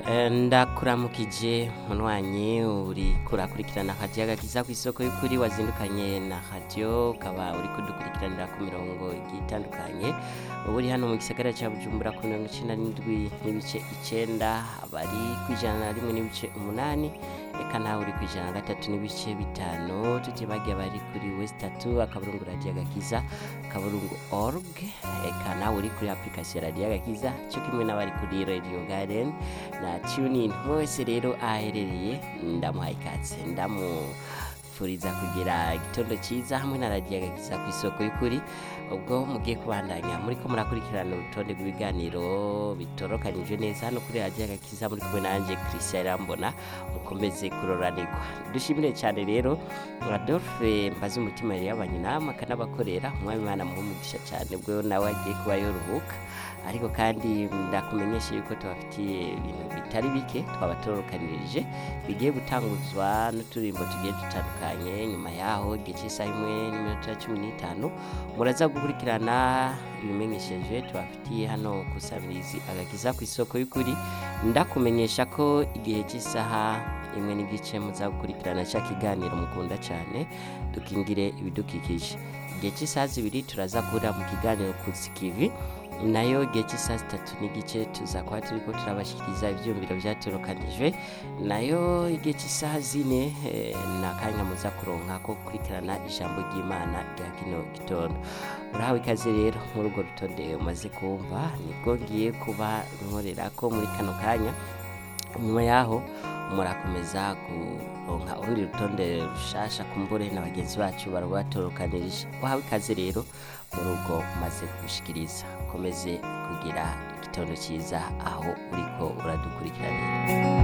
Eh, ndakuramukije munywanyi uri kurakurikirana radiyo agakiza ku isoko y'ukuri wazindukanye na radiyo ukaba uri kudukurikiranira ku mirongo igiye itandukanye uba uri hano mu gisagara cya bujumbura ku mirongo icenda n'indwi n'ibice icenda abari ku ijana na rimwe n'ibice umunani eka nawe uri ku ijana na gatatu n'ibice bitanu tutibagiye abari kuri wesitatu akaburungu radiyo agakiza akaburungu org eka nawe uri kuri application ya radiyo agakiza cyo kimwe n'abari kuri radio garden na tunin wese rero aherereye ndamuhaye ikaze ndamufuriza kugira igitondo cyiza hamwe na radiyo agakiza ku isoko y'ukuri ubwo mugiye kubandanya muri ko murakurikirana urutonde rw'ibiganiro bitorokanije neza hano kuri radiyo agakiza muri kumwe nanjye christian irambona mukomeze kuroranirwa dushimire cyane rero adolphe mbaze umutima yari yabanye namwe akanabakorera umwami imana muhumugisha cyane ubwo nawe agiye kuba yoruhuka ariko kandi ndakumenyesha yuko tubafitiye ibintu bitari bike twabatorokanirije bigiye gutanguzwa n'uturirimbo tugiye dutandukanye nyuma yaho igihe cy'isaha imwe n'iminota cumi n'itanu muraza gukurikirana ibimenyesheje tubafitiye hano ku sabirizi agakiza ku isoko y'ukuri ndakumenyesha ko igihe cy'isaha imwe n'igice muza gukurikirana cya kiganiro mukunda cyane dukingire ibidukikije igihe cy'isaha zibiri turaza guhurira mu kiganiro ku zikivi nayo igihe cy'isaha zitatu n'igice tuza kuba turi ko turabashyikiriza ibyumviro byatorokanijwe nayo igihe cy'isaha zine eh, ni akanya muza kuronka ko gukurikirana ijambo ry'imana rya kino gitondo urahawe ikaze rero muri urwo rutonde umaze kumva nibwo ngiye kuba nkorera ko muri kano kanya nyuma yaho murakomeza kuronka urundi rutonde rushasha kumbure na bagenzi bacu barbatorokanirije wahawe ikaze rero muri ubwo umaze kugushikiriza ukomeze kugira igitondo cyiza aho uriko uradukurikiranira